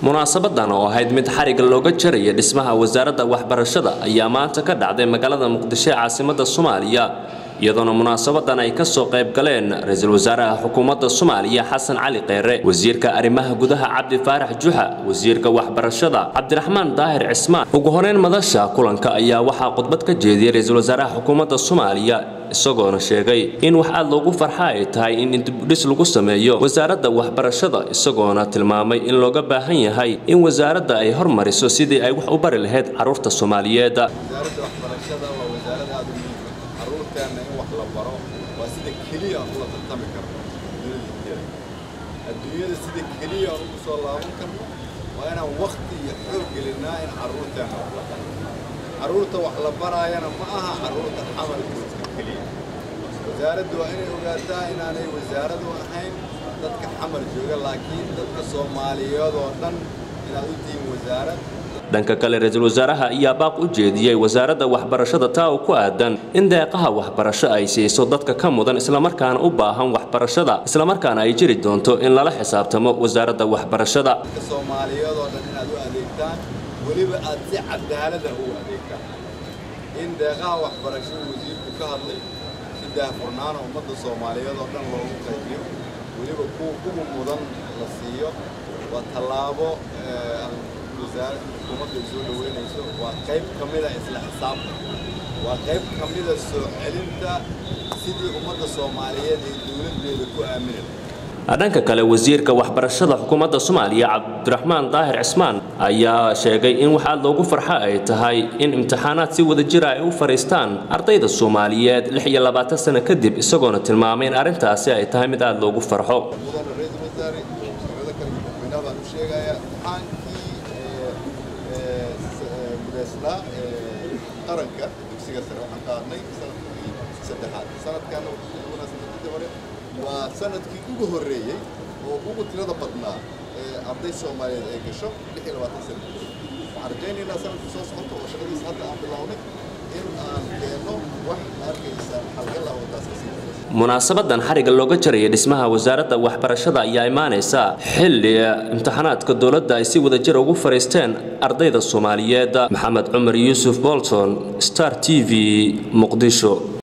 munaasabadan oo ahayd mid xariga looga jaraya dhismaha wasaaradda waxbarashada ayaa maanta ka dhacday magaalada muqdisho ee caasimada soomaaliya iyadoona munaasabadan ay kasoo qayb galeen ra-iisul wasaaraha xukuumadda soomaaliya xasan cali kheyre wasiirka arrimaha gudaha cabdi faarax juxa wasiirka waxbarashada cabdiraxmaan daahir cismaan ugu horeyn madasha kulanka ayaa waxaa khudbad ka jeediyey ra-iisul wasaaraha xukuumadda soomaaliya isagoona sheegay in wax aad loogu farxa ay tahay in dibdhis lagu sameeyo wasaaradda waxbarashada isagoona tilmaamay in looga baahan yahay in wasaaradda ay hormariso sidii ay wax u bari lahayd carruurta soomaaliyeed wasaaradda waxbarashada waa wasaarad aada u muhiim carruurteenna in wax la baro waa sida keliya aan ula tartami karno dunida inteeda adduunyada sida keliya aan ugu soo laaban karno waa inaan wakti iyo xoog gelinaa in carruurteenna wax la baro carruurta wax la baraayana ma aha carruurta xamalkooska keliya wasaaraddu waa inay ogaataa inaanay wasaaradu ahayn dadka xamal jooga laakiin dadka soomaaliyeed oo dhan inaad u tihiin wasaarad dhanka kale ra-iisul wasaaraha ayaa baaq u jeediyey wasaaradda waxbarashada taa oo ku aadan in deeqaha waxbarasho ay siiso dadka ka mudan islamarkaana u baahan waxbarashada islamarkaana ay jiri doonto in lala xisaabtamo wasaaradda waxbarashada dadka soomaaliyeed oo dhan inaad u adeegtaan weliba aad si cadaalada u adeegtaan in deeqaha waxbarashada wasiirku ka hadlay si daahfurnaana ummadda soomaaliyeed oo dhan loogu qaybiyo weliba kuwa ugu mudan la siiyo waa tallaabo wasaaradda xukuumadda ay soo dhaweynayso waa qayb ka mida isla xisaabta waa qayb ka mida soo celinta sidii ummadda soomaaliyeed ay dowladdeeda ku aamini lahayd dhanka kale wasiirka waxbarashada xukuumadda soomaaliya cabdiraxmaan daahir cismaan ayaa sheegay in wax aad loogu farxa ay tahay in imtixaanaad si wada jira ay u fadhiistaan ardayda soomaaliyeed lix iyo labaatan sano kadib isagoona tilmaamay in arrintaasi ay tahay mid aada loogu farxo mudana ra-iisul wasaare shirkado kale madaxweynaha baan u sheegayaa imtixaankii mudaysnaa qaranka dugsiga sare waxaan qaadnay sanadkii saddexaad sanadkaana sanadkii hore waa sanadkii ugu horreeyey oo ugu tirada badnaa ee arday soomaaliyeed ay gasho lix iyo labaatan sana waxaan rajaynaynaa sanadkii soo socota oo shaqadiisa hadda aan bilownay in aan keenno wax arkaysa xalgal ah oo taas kasii munaasabadan xariga looga jaraya dhismaha wasaaradda waxbarashada ayaa imaanaysa xilli imtixaanaadka dowladda ay si wada jir ugu fadhiisteen ardayda soomaaliyeed maxamed cumar yuusuf bolton star t v muqdisho